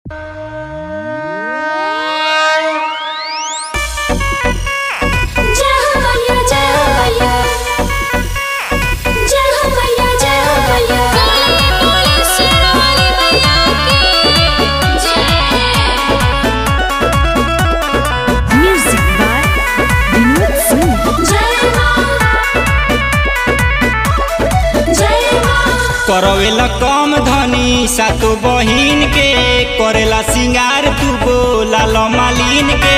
करवेला कम धनी सातो बहिन के करेला सिंगार तू बोला लो मालिन के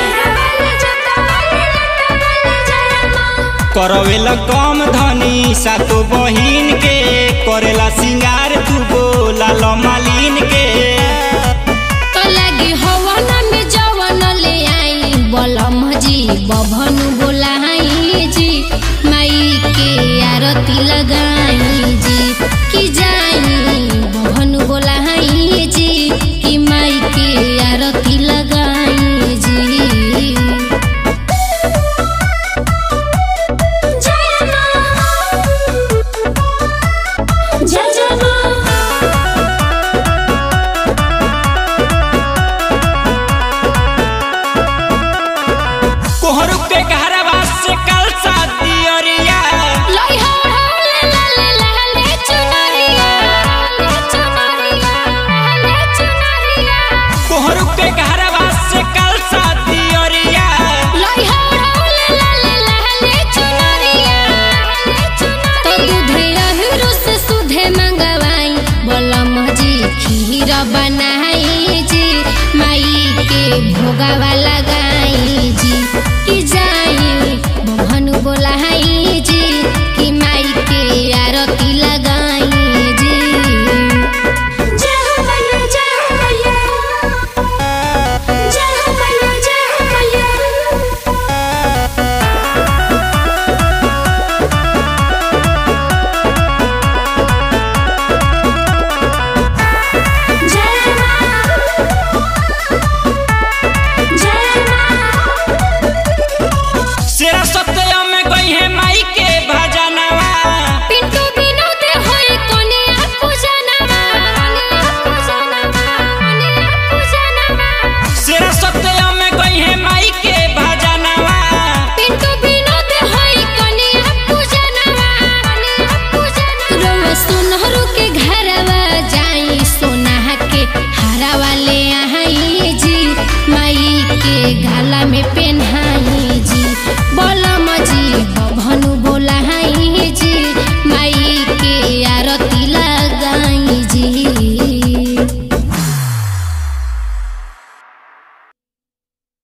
करवेला कम धनी सातो बहिन के करेला सिंगार तू बोला लो मालिन के लगी हवन में जवन ले आई बलम जी बभन बोलाई जी माई के आरती लगाई जी कि जाई बभन बोलाई जी कि माई के आरती लगाई जी जय मां जय जय मां कोहरू के घरवा से कल शादी अरिया लई हो ढोल लाले लाले चुनरिया लाले चुनरिया लाले चुनरिया कोहरू के घरवा से कल शादी अरिया लई हो ढोल लाले लाले चुनरिया लाले चुनरिया तो दूधे अहिरु से सुधे मंगवाई बोलम जी खीर बनाई जी माई के भोगावा लगाई जी कि जाई भवन बोलाई जी कि माई के आरती लगाई जी जय हो मैया जय हो मैया जय हो मैया जय हो मैया जय मां जय मां सेरा सत्य में गई है माई के भजनवा पिंटू विनोद होए कोनिया पूजनवा कोनिया पूजनवा कोनिया पूजनवा सेरा सत्य में गई है माई के भजनवा पिंटू विनोद होए कोनिया पूजनवा कोनिया पूजनवा रोवा सुनहरु के घरवा जाई सोना के हारा वाले आई जी माई के गाला में